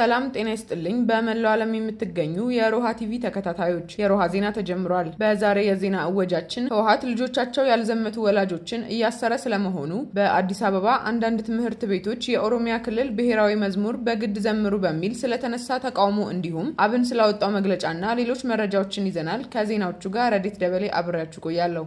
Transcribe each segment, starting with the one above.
ሰላም ጤና ይስጥልኝ። በመላው ዓለም የምትገኙ የሮሃ ቲቪ ተከታታዮች የሮሃ ዜና ተጀምሯል። በዛሬ የዜና እወጃችን ህወሓት ልጆቻቸው ያልዘመቱ ወላጆችን እያሰረ ስለመሆኑ፣ በአዲስ አበባ አንዳንድ ትምህርት ቤቶች የኦሮሚያ ክልል ብሔራዊ መዝሙር በግድ ዘምሩ በሚል ስለተነሳ ተቃውሞ እንዲሁም አብን ስላወጣው መግለጫና ሌሎች መረጃዎችን ይዘናል። ከዜናዎቹ ጋር ረዲት ደበሌ አብሬያችሁ ቆያለሁ።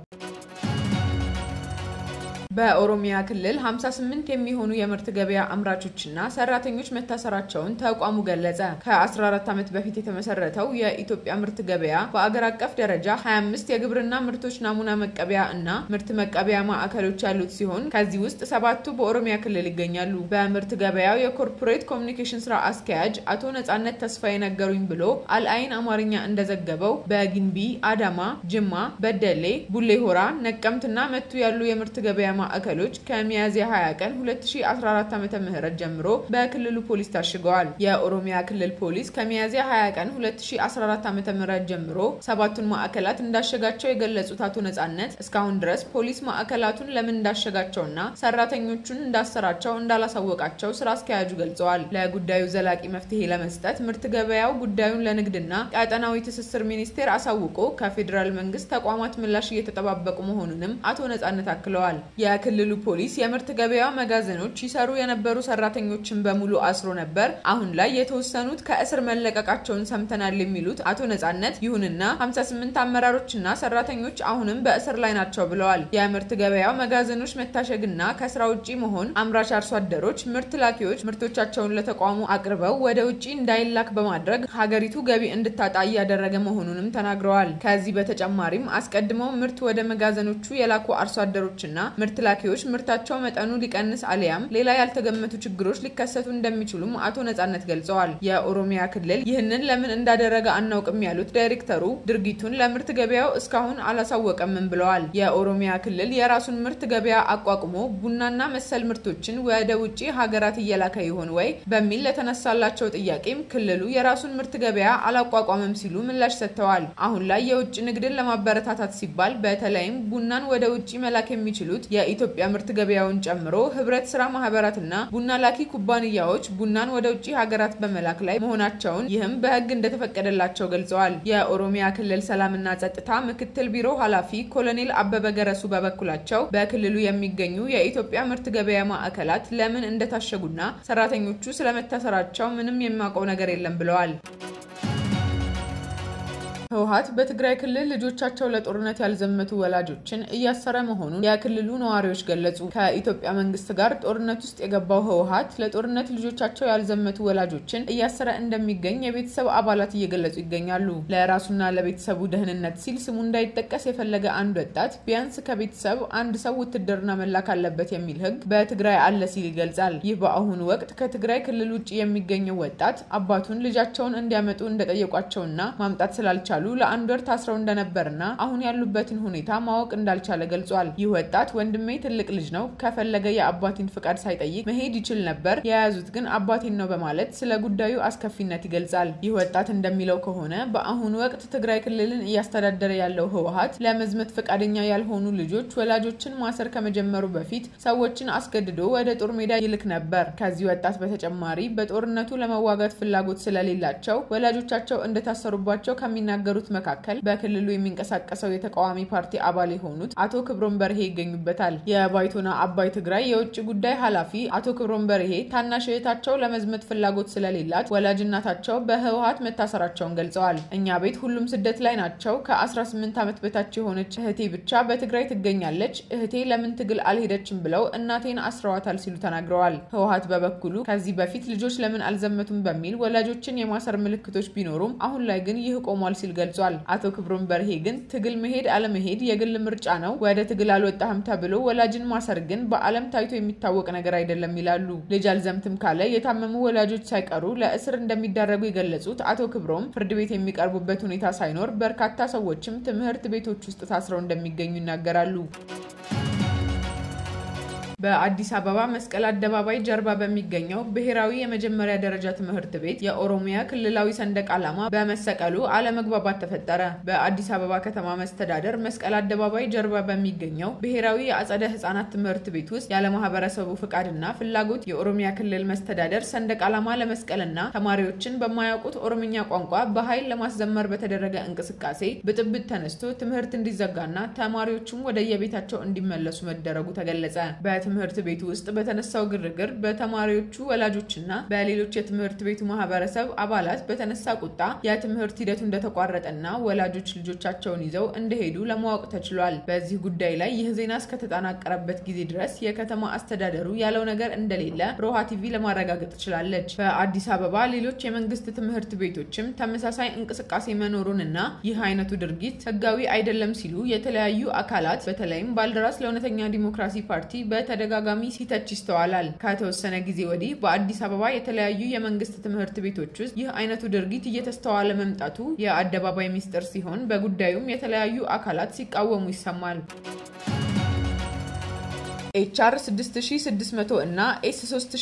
በኦሮሚያ ክልል 58 የሚሆኑ የምርት ገበያ አምራቾችና ሰራተኞች መታሰራቸውን ተቋሙ ገለጸ። ከ14 ዓመት በፊት የተመሰረተው የኢትዮጵያ ምርት ገበያ በአገር አቀፍ ደረጃ 25 የግብርና ምርቶች ናሙና መቀበያ እና ምርት መቀበያ ማዕከሎች ያሉት ሲሆን ከዚህ ውስጥ ሰባቱ በኦሮሚያ ክልል ይገኛሉ። በምርት ገበያው የኮርፖሬት ኮሚኒኬሽን ስራ አስኪያጅ አቶ ነጻነት ተስፋ የነገሩኝ ብሎ አልአይን አማርኛ እንደዘገበው በጊንቢ፣ አዳማ፣ ጅማ፣ በደሌ፣ ቡሌ ሆራ፣ ነቀምትና መቱ ያሉ የምርት ገበያ ማዕከሎች ከሚያዝያ 20 ቀን 2014 ዓ.ም ጀምሮ በክልሉ ፖሊስ ታሽገዋል። የኦሮሚያ ክልል ፖሊስ ከሚያዝያ 20 ቀን 2014 ዓ.ም ጀምሮ ሰባቱን ማዕከላት እንዳሸጋቸው የገለጹት አቶ ነጻነት እስካሁን ድረስ ፖሊስ ማዕከላቱን ለምን እንዳሸጋቸውና ሰራተኞቹን እንዳሰራቸው እንዳላሳወቃቸው ስራ አስኪያጁ ገልጸዋል። ለጉዳዩ ዘላቂ መፍትሄ ለመስጠት ምርት ገበያው ጉዳዩን ለንግድና ቀጠናዊ ትስስር ሚኒስቴር አሳውቆ ከፌዴራል መንግስት ተቋማት ምላሽ እየተጠባበቁ መሆኑንም አቶ ነጻነት አክለዋል። የክልሉ ፖሊስ የምርት ገበያ መጋዘኖች ይሰሩ የነበሩ ሰራተኞችን በሙሉ አስሮ ነበር። አሁን ላይ የተወሰኑት ከእስር መለቀቃቸውን ሰምተናል የሚሉት አቶ ነጻነት፣ ይሁንና 58 አመራሮችና ሰራተኞች አሁንም በእስር ላይ ናቸው ብለዋል። የምርት ገበያው መጋዘኖች መታሸግና ከስራ ውጪ መሆን አምራች አርሶ አደሮች፣ ምርት ላኪዎች ምርቶቻቸውን ለተቋሙ አቅርበው ወደ ውጪ እንዳይላክ በማድረግ ሀገሪቱ ገቢ እንድታጣ እያደረገ መሆኑንም ተናግረዋል። ከዚህ በተጨማሪም አስቀድመው ምርት ወደ መጋዘኖቹ የላኩ አርሶ አደሮችና ምርት ላኪዎች ምርታቸው መጠኑ ሊቀንስ አሊያም ሌላ ያልተገመቱ ችግሮች ሊከሰቱ እንደሚችሉም አቶ ነጻነት ገልጸዋል። የኦሮሚያ ክልል ይህንን ለምን እንዳደረገ አናውቅም ያሉት ዳይሬክተሩ ድርጊቱን ለምርት ገበያው እስካሁን አላሳወቀምም ብለዋል። የኦሮሚያ ክልል የራሱን ምርት ገበያ አቋቁሞ ቡናና መሰል ምርቶችን ወደ ውጭ ሀገራት እየላከ ይሆን ወይ በሚል ለተነሳላቸው ጥያቄም ክልሉ የራሱን ምርት ገበያ አላቋቋመም ሲሉ ምላሽ ሰጥተዋል። አሁን ላይ የውጭ ንግድን ለማበረታታት ሲባል በተለይም ቡናን ወደ ውጭ መላክ የሚችሉት የኢትዮጵያ ምርት ገበያውን ጨምሮ ህብረት ስራ ማህበራትና ቡና ላኪ ኩባንያዎች ቡናን ወደ ውጭ ሀገራት በመላክ ላይ መሆናቸውን ይህም በህግ እንደተፈቀደላቸው ገልጸዋል። የኦሮሚያ ክልል ሰላምና ጸጥታ ምክትል ቢሮ ኃላፊ ኮሎኔል አበበ ገረሱ በበኩላቸው በክልሉ የሚገኙ የኢትዮጵያ ምርት ገበያ ማዕከላት ለምን እንደታሸጉና ሰራተኞቹ ስለመታሰራቸው ምንም የማውቀው ነገር የለም ብለዋል። ህወሓት በትግራይ ክልል ልጆቻቸው ለጦርነት ያልዘመቱ ወላጆችን እያሰረ መሆኑን የክልሉ ነዋሪዎች ገለጹ። ከኢትዮጵያ መንግስት ጋር ጦርነት ውስጥ የገባው ህወሓት ለጦርነት ልጆቻቸው ያልዘመቱ ወላጆችን እያሰረ እንደሚገኝ የቤተሰብ አባላት እየገለጹ ይገኛሉ። ለራሱና ለቤተሰቡ ደህንነት ሲል ስሙ እንዳይጠቀስ የፈለገ አንድ ወጣት ቢያንስ ከቤተሰብ አንድ ሰው ውትድርና መላክ አለበት የሚል ህግ በትግራይ አለ ሲል ይገልጻል። ይህ በአሁኑ ወቅት ከትግራይ ክልል ውጭ የሚገኘው ወጣት አባቱን ልጃቸውን እንዲያመጡ እንደጠየቋቸውና ማምጣት ስላልቻሉ ለአንድ ወር ታስረው እንደነበርና አሁን ያሉበትን ሁኔታ ማወቅ እንዳልቻለ ገልጿል። ይህ ወጣት ወንድሜ ትልቅ ልጅ ነው፣ ከፈለገ የአባቴን ፍቃድ ሳይጠይቅ መሄድ ይችል ነበር፣ የያዙት ግን አባቴን ነው በማለት ስለ ጉዳዩ አስከፊነት ይገልጻል። ይህ ወጣት እንደሚለው ከሆነ በአሁኑ ወቅት ትግራይ ክልልን እያስተዳደረ ያለው ህወሓት ለመዝመት ፈቃደኛ ያልሆኑ ልጆች ወላጆችን ማሰር ከመጀመሩ በፊት ሰዎችን አስገድዶ ወደ ጦር ሜዳ ይልክ ነበር። ከዚህ ወጣት በተጨማሪ በጦርነቱ ለመዋጋት ፍላጎት ስለሌላቸው ወላጆቻቸው እንደታሰሩባቸው ከሚናገሩ መካከል በክልሉ የሚንቀሳቀሰው የተቃዋሚ ፓርቲ አባል የሆኑት አቶ ክብሮም በርሄ ይገኙበታል። የባይቶና አባይ ትግራይ የውጭ ጉዳይ ኃላፊ አቶ ክብሮም በርሄ ታናሽ እህታቸው ለመዝመት ፍላጎት ስለሌላት ወላጅናታቸው በህወሓት መታሰራቸውን ገልጸዋል። እኛ ቤት ሁሉም ስደት ላይ ናቸው። ከ18 ዓመት በታች የሆነች እህቴ ብቻ በትግራይ ትገኛለች። እህቴ ለምን ትግል አልሄደችም ብለው እናቴን አስረዋታል ሲሉ ተናግረዋል። ህወሓት በበኩሉ ከዚህ በፊት ልጆች ለምን አልዘመቱም በሚል ወላጆችን የማሰር ምልክቶች ቢኖሩም አሁን ላይ ግን ይህ ቆሟል ሲል ገልጿል። አቶ ክብሮም በርሄ ግን ትግል መሄድ አለመሄድ የግል ምርጫ ነው። ወደ ትግል አልወጣህም ተብሎ ወላጅን ማሰር ግን በዓለም ታይቶ የሚታወቅ ነገር አይደለም ይላሉ። ልጅ አልዘምትም ካለ የታመሙ ወላጆች ሳይቀሩ ለእስር እንደሚዳረጉ የገለጹት አቶ ክብሮም ፍርድ ቤት የሚቀርቡበት ሁኔታ ሳይኖር በርካታ ሰዎችም ትምህርት ቤቶች ውስጥ ታስረው እንደሚገኙ ይናገራሉ። በአዲስ አበባ መስቀል አደባባይ ጀርባ በሚገኘው ብሔራዊ የመጀመሪያ ደረጃ ትምህርት ቤት የኦሮሚያ ክልላዊ ሰንደቅ ዓላማ በመሰቀሉ አለመግባባት ተፈጠረ። በአዲስ አበባ ከተማ መስተዳደር መስቀል አደባባይ ጀርባ በሚገኘው ብሔራዊ የአጸደ ሕጻናት ትምህርት ቤት ውስጥ ያለ ማህበረሰቡ ፍቃድና ፍላጎት የኦሮሚያ ክልል መስተዳደር ሰንደቅ ዓላማ ለመስቀልና ተማሪዎችን በማያውቁት ኦሮምኛ ቋንቋ በኃይል ለማስዘመር በተደረገ እንቅስቃሴ ብጥብጥ ተነስቶ ትምህርት እንዲዘጋና ተማሪዎቹም ወደ የቤታቸው እንዲመለሱ መደረጉ ተገለጸ። በትምህርት ቤቱ ውስጥ በተነሳው ግርግር በተማሪዎቹ ወላጆችና በሌሎች የትምህርት ቤቱ ማህበረሰብ አባላት በተነሳ ቁጣ የትምህርት ሂደቱ እንደተቋረጠና ወላጆች ልጆቻቸውን ይዘው እንደሄዱ ለማወቅ ተችሏል። በዚህ ጉዳይ ላይ ይህ ዜና እስከተጠናቀረበት ጊዜ ድረስ የከተማ አስተዳደሩ ያለው ነገር እንደሌለ ሮሃ ቲቪ ለማረጋገጥ ችላለች። በአዲስ አበባ ሌሎች የመንግስት ትምህርት ቤቶችም ተመሳሳይ እንቅስቃሴ መኖሩንና ይህ አይነቱ ድርጊት ህጋዊ አይደለም ሲሉ የተለያዩ አካላት በተለይም ባልደራስ ለእውነተኛ ዲሞክራሲ ፓርቲ በተደጋጋሚ ሲተች ይስተዋላል። ከተወሰነ ጊዜ ወዲህ በአዲስ አበባ የተለያዩ የመንግስት ትምህርት ቤቶች ውስጥ ይህ አይነቱ ድርጊት እየተስተዋለ መምጣቱ የአደባባይ ሚስጥር ሲሆን በጉዳዩም የተለያዩ አካላት ሲቃወሙ ይሰማል። ኤችአር 6600 እና ኤስ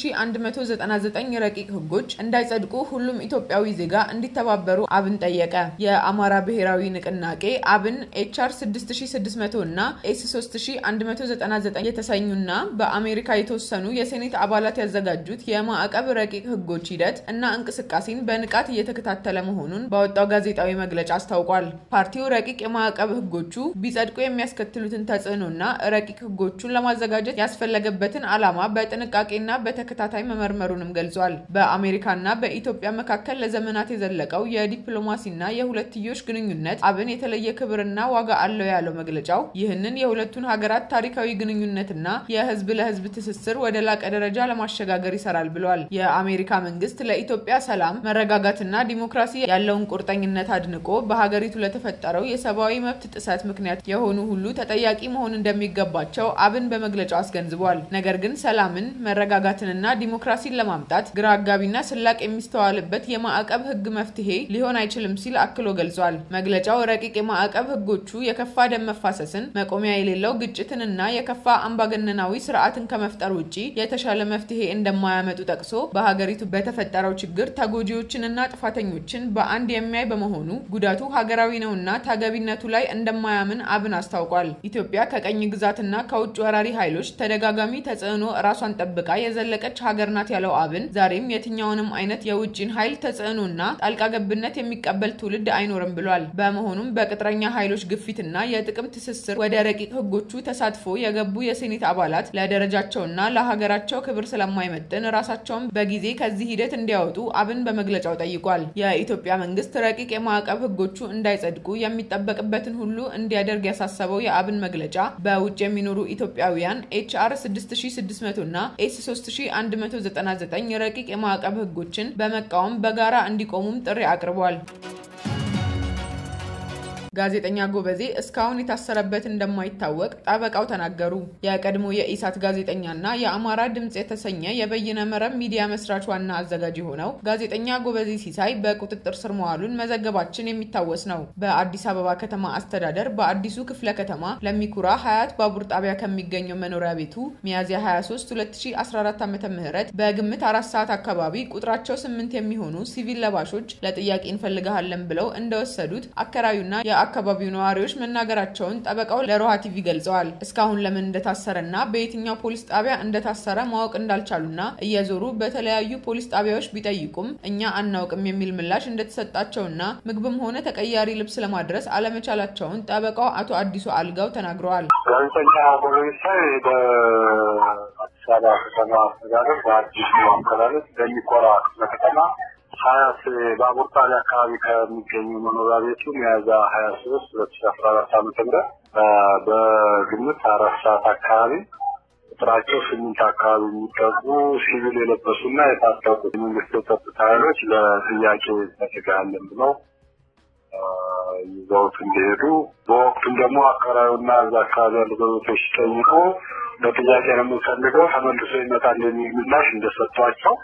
3199 ረቂቅ ህጎች እንዳይጸድቁ ሁሉም ኢትዮጵያዊ ዜጋ እንዲተባበሩ አብን ጠየቀ። የአማራ ብሔራዊ ንቅናቄ አብን ኤችአር 6600 እና ኤስ 3199 የተሰኙና በአሜሪካ የተወሰኑ የሴኔት አባላት ያዘጋጁት የማዕቀብ ረቂቅ ህጎች ሂደት እና እንቅስቃሴን በንቃት እየተከታተለ መሆኑን ባወጣው ጋዜጣዊ መግለጫ አስታውቋል። ፓርቲው ረቂቅ የማዕቀብ ህጎቹ ቢጸድቁ የሚያስከትሉትን ተጽዕኖና ረቂቅ ህጎቹን ለማዘጋጀት ያስፈለገበትን ዓላማ በጥንቃቄና በተከታታይ መመርመሩንም ገልጿል። በአሜሪካና በኢትዮጵያ መካከል ለዘመናት የዘለቀው የዲፕሎማሲና የሁለትዮሽ ግንኙነት አብን የተለየ ክብርና ዋጋ አለው ያለው መግለጫው ይህንን የሁለቱን ሀገራት ታሪካዊ ግንኙነትና የህዝብ ለህዝብ ትስስር ወደ ላቀ ደረጃ ለማሸጋገር ይሰራል ብሏል። የአሜሪካ መንግስት ለኢትዮጵያ ሰላም፣ መረጋጋትና ዲሞክራሲ ያለውን ቁርጠኝነት አድንቆ በሀገሪቱ ለተፈጠረው የሰብአዊ መብት ጥሰት ምክንያት የሆኑ ሁሉ ተጠያቂ መሆን እንደሚገባቸው አብን በመግለጫው አስገንዝቧል። ነገር ግን ሰላምን መረጋጋትንና ዲሞክራሲን ለማምጣት ግራ አጋቢና ስላቅ የሚስተዋልበት የማዕቀብ ህግ መፍትሄ ሊሆን አይችልም ሲል አክሎ ገልጿል። መግለጫው ረቂቅ የማዕቀብ ህጎቹ የከፋ ደም መፋሰስን፣ መቆሚያ የሌለው ግጭትንና የከፋ አምባገነናዊ ስርዓትን ከመፍጠር ውጭ የተሻለ መፍትሄ እንደማያመጡ ጠቅሶ በሀገሪቱ በተፈጠረው ችግር ተጎጂዎችንና ጥፋተኞችን በአንድ የሚያይ በመሆኑ ጉዳቱ ሀገራዊ ነውና ተገቢነቱ ላይ እንደማያምን አብን አስታውቋል። ኢትዮጵያ ከቀኝ ግዛትና ከውጭ ወራሪ ኃይሎች ተደጋጋሚ ተጽዕኖ ራሷን ጠብቃ የዘለቀች ሀገር ናት ያለው አብን ዛሬም የትኛውንም አይነት የውጭን ኃይል ተጽዕኖና ጣልቃ ገብነት የሚቀበል ትውልድ አይኖርም ብሏል። በመሆኑም በቅጥረኛ ኃይሎች ግፊትና የጥቅም ትስስር ወደ ረቂቅ ህጎቹ ተሳትፎ የገቡ የሴኔት አባላት ለደረጃቸውና ለሀገራቸው ክብር ስለማይመጥን ራሳቸውን በጊዜ ከዚህ ሂደት እንዲያወጡ አብን በመግለጫው ጠይቋል። የኢትዮጵያ መንግስት ረቂቅ የማዕቀብ ህጎቹ እንዳይጸድቁ የሚጠበቅበትን ሁሉ እንዲያደርግ ያሳሰበው የአብን መግለጫ በውጭ የሚኖሩ ኢትዮጵያውያን ኤችአር 6600 እና ኤስ 3199 ረቂቅ የማዕቀብ ህጎችን በመቃወም በጋራ እንዲቆሙም ጥሪ አቅርቧል። ጋዜጠኛ ጎበዜ እስካሁን የታሰረበት እንደማይታወቅ ጠበቃው ተናገሩ። የቀድሞ የኢሳት ጋዜጠኛና የአማራ ድምፅ የተሰኘ የበይነ መረብ ሚዲያ መስራች ዋና አዘጋጅ የሆነው ጋዜጠኛ ጎበዜ ሲሳይ በቁጥጥር ስር መዋሉን መዘገባችን የሚታወስ ነው። በአዲስ አበባ ከተማ አስተዳደር በአዲሱ ክፍለ ከተማ ለሚኩራ ሀያት ባቡር ጣቢያ ከሚገኘው መኖሪያ ቤቱ ሚያዝያ 23 2014 ዓ ም በግምት አራት ሰዓት አካባቢ ቁጥራቸው ስምንት የሚሆኑ ሲቪል ለባሾች ለጥያቄ እንፈልግሃለን ብለው እንደወሰዱት አከራዩና የአካባቢው ነዋሪዎች መናገራቸውን ጠበቃው ለሮሃ ቲቪ ገልጸዋል። እስካሁን ለምን እንደታሰረና በየትኛው ፖሊስ ጣቢያ እንደታሰረ ማወቅ እንዳልቻሉና እየዞሩ በተለያዩ ፖሊስ ጣቢያዎች ቢጠይቁም እኛ አናውቅም የሚል ምላሽ እንደተሰጣቸውና ምግብም ሆነ ተቀያሪ ልብስ ለማድረስ አለመቻላቸውን ጠበቃው አቶ አዲሱ አልጋው ተናግረዋል። ጋዜጠኛ ጎበሳይ በአዲስ አበባ ከተማ አስተዳደር በአዲሱ አመላለስ በሚኮራ ከተማ ሀያት ባቡር ጣቢያ አካባቢ ከሚገኙ መኖሪያ ቤቱ ሚያዝያ ሀያ ሶስት ሁለት ሺ አስራ አራት ዓመተ ምህረት በግምት አራት ሰዓት አካባቢ ቁጥራቸው ስምንት አካባቢ የሚጠጉ ሲቪል የለበሱና የታጠቁ የመንግስት የጸጥታ ኃይሎች ለጥያቄ እንፈልግሃለን ብለው ይዘውት እንዲሄዱ በወቅቱም ደግሞ አካባቢውና እዛ አካባቢ ያሉ ጎረቤቶች ሲጠይቁ በጥያቄ ነው የምንፈልገው ተመልሶ ይመጣል የሚል ምላሽ እንደሰጧቸው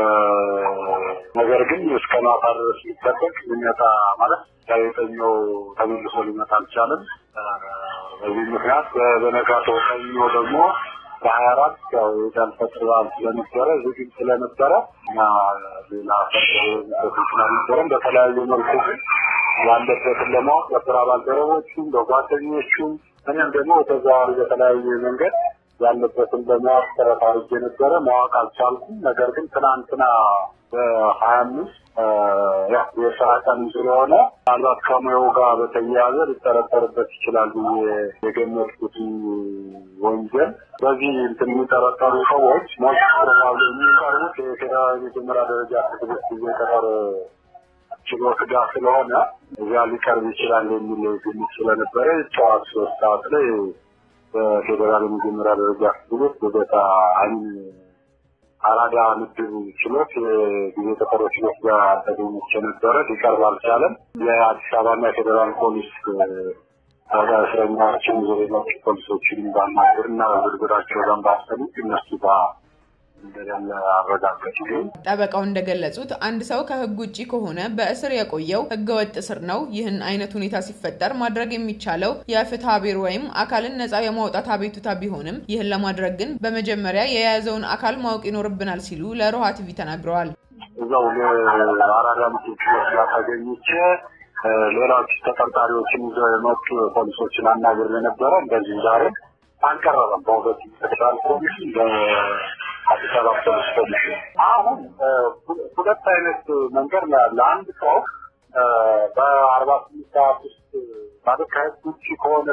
ነገር ግን እስከ ማታ ድረስ ሊጠበቅ ሊመጣ ማለት ጋዜጠኛው ተመልሶ ሊመጣ አልቻለም። በዚህ ምክንያት በነጋታው ሰኞ ደግሞ በሀያ አራት ያው የዳል ፈጥር በዓል ስለነበረ ዝግጅት ስለነበረ እና ሌላ ፈጥር ስለነበረም በተለያዩ መልኩ ግን ያለበትን ለማወቅ በስራ ባልደረቦቹም በጓደኞቹም እኔም ደግሞ በተዘዋዋሪ በተለያየ መንገድ ያለበትን ለማወቅ ጥረት አድርጌ ነበረ። ማወቅ አልቻልኩም። ነገር ግን ትናንትና በሀያ አምስት ያው የስራ ቀን ስለሆነ ምናልባት ከሙያው ጋር በተያያዘ ሊጠረጠርበት ይችላል ብዬ የገመትኩት ወንጀል በዚህ እንትን የሚጠረጠሩ ሰዎች ሞት ፕሮባብሊ የሚቀርቡት የፌዴራል የመጀመሪያ ደረጃ ፍርድ ቤት ጊዜ ቀጠሮ ችሎት ጋር ስለሆነ እዚያ ሊቀርብ ይችላል የሚል ግምት ስለነበረ ጠዋት ሶስት ሰዓት ላይ በፌዴራል የመጀመሪያ ደረጃ ፍርድ ቤት ልደታ አይን አራዳ ምድብ ችሎት የጊዜ ቀጠሮ ችሎት ጋር ተገኝቼ ነበረ። ሊቀርብ አልቻለም። የአዲስ አበባና የፌዴራል ፖሊስ ታዲያ እስረኛዎችን ይዘው የመጡ ፖሊሶችን ባናገር እና በዝርዝራቸው ባሰሙ እነሱ ጋር እንደሌለ አረጋገጥ ግን ጠበቃው እንደገለጹት አንድ ሰው ከሕግ ውጭ ከሆነ በእስር የቆየው ሕገወጥ እስር ነው። ይህን አይነት ሁኔታ ሲፈጠር ማድረግ የሚቻለው የፍትሐ ብሔር ወይም አካልን ነጻ የማውጣት አቤቱታ ቢሆንም ይህን ለማድረግ ግን በመጀመሪያ የያዘውን አካል ማወቅ ይኖርብናል ሲሉ ለሮሃ ቲቪ ተናግረዋል። እዛው አራዳ ምድብ ችሎት ጋር ተገኝቼ ሌሎች ተጠርጣሪዎችን ይዘው የመጡ ፖሊሶችን አናግሬ ነበረ። እንደዚህ ዛሬ አልቀረበም። በሁለት ፌዴራል ኮሚሽን በአዲስ አበባ ፖሊስ ኮሚሽን አሁን ሁለት አይነት መንገድ ነው ያለ። አንድ ሰው በአርባ ስምንት ሰዓት ውስጥ ማለት ከህግ ውጭ ከሆነ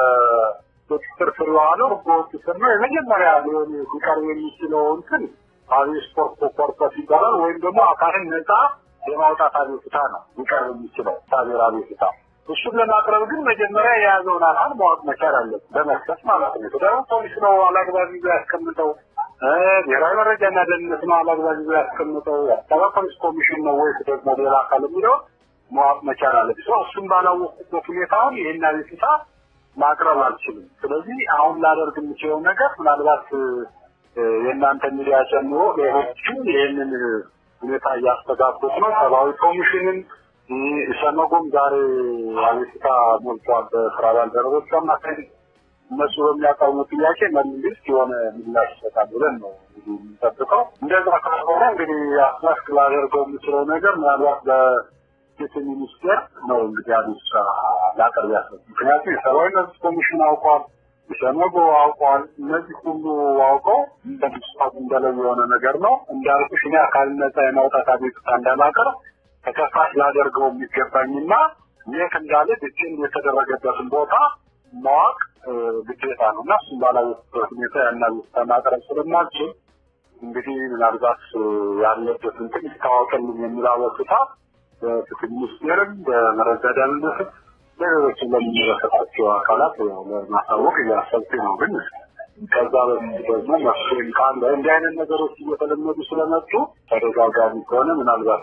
በቁጥጥር ስር የዋለው ህገወጥ ስር ነው። የመጀመሪያ ሊሆን ሊቀርብ የሚችለው እንትን አቤት ስፖርት ኮርፐስ ይባላል። ወይም ደግሞ አካልን ነጻ የማውጣት አቤቱታ ነው ሊቀርብ የሚችለው ሳቤር አቤቱታ። እሱን ለማቅረብ ግን መጀመሪያ የያዘውን አካል ማወቅ መቻል አለበት፣ በመስጠት ማለት ነው። ደግሞ ፖሊስ ነው አላግባብ ይዞ ያስቀምጠው፣ ብሔራዊ መረጃና ደህንነት ነው አላግባብ ይዞ ያስቀምጠው፣ የአዲስ አበባ ፖሊስ ኮሚሽን ነው ወይስ ደግሞ ሌላ አካል የሚለው ማወቅ መቻል አለበት። እሱን ባላወቅኩበት ሁኔታ አሁን ይህን አቤቱታ ማቅረብ አልችልም። ስለዚህ አሁን ላደርግ የምችለው ነገር ምናልባት የእናንተ ሚዲያ ጨምሮ ሌሎችም ይህንን ሁኔታ እያስተጋቡት ነው። ሰብአዊ ኮሚሽንን ኢሰመጉም ዛሬ አቤቱታ ሞልቷል በስራ ባልደረቦች አማካኝ እነሱ በሚያቀርቡ ጥያቄ መንግስት የሆነ ምላሽ ይሰጣል ብለን ነው የምንጠብቀው። እንደዛ ካልሆነ እንግዲህ አስመስክ ላደርገው የምችለው ነገር ምናልባት በፍትህ ሚኒስቴር ነው እንግዲህ አቤቱታ ላቀርብ ያሰብ ምክንያቱም የሰብአዊ መብት ኮሚሽን አውቋል፣ ኢሰመጉ አውቋል። እነዚህ ሁሉ አውቀው እንደሚስፋት እንደለው የሆነ ነገር ነው እንዳልኩሽ እኔ አካል ነጻ የማውጣት አቤቱታ እንዳላቀርብ ተከሳሽ ላደርገው የሚገባኝና የት እንዳለ ብቻን የተደረገበትን ቦታ ማወቅ ግዴታ ነው እና እሱም ባላወቅበት ሁኔታ ያናል ማቅረብ ስለማልችል እንግዲህ ምናልባት ያለበት እንትን ይታወቅልኝ የሚል አቤቱታ በፍትህ ሚኒስቴርም በመረጃ ደህንነትም ለሌሎችም ለሚመለከታቸው አካላት ለማሳወቅ እያሰብኩ ነው ግን ከዛ በፊት ደግሞ መፍትሄም ካለ እንዲህ አይነት ነገሮች እየተለመዱ ስለመጡ ተደጋጋሚ ከሆነ ምናልባት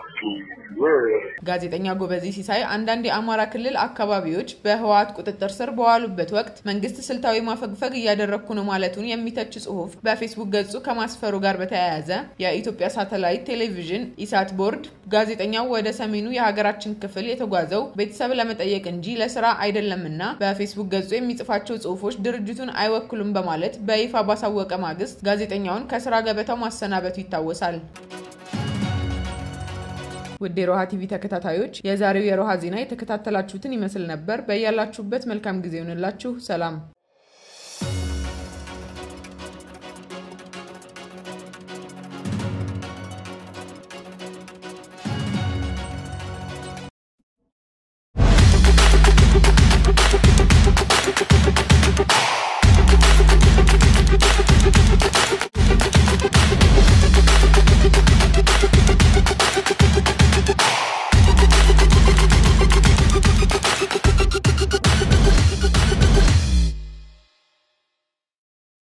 ጋዜጠኛ ጎበዜ ሲሳይ አንዳንድ የአማራ ክልል አካባቢዎች በህወሓት ቁጥጥር ስር በዋሉበት ወቅት መንግስት ስልታዊ ማፈግፈግ እያደረግኩ ነው ማለቱን የሚተች ጽሁፍ በፌስቡክ ገጹ ከማስፈሩ ጋር በተያያዘ የኢትዮጵያ ሳተላይት ቴሌቪዥን ኢሳት ቦርድ ጋዜጠኛው ወደ ሰሜኑ የሀገራችን ክፍል የተጓዘው ቤተሰብ ለመጠየቅ እንጂ ለስራ አይደለምና በፌስቡክ ገጹ የሚጽፋቸው ጽሁፎች ድርጅቱን አይወክሉም በማለት በይፋ ባሳወቀ ማግስት ጋዜጠኛውን ከስራ ገበታው ማሰናበቱ ይታወሳል። ውድ የሮሃ ቲቪ ተከታታዮች የዛሬው የሮሃ ዜና የተከታተላችሁትን ይመስል ነበር። በያላችሁበት መልካም ጊዜ ይሆንላችሁ። ሰላም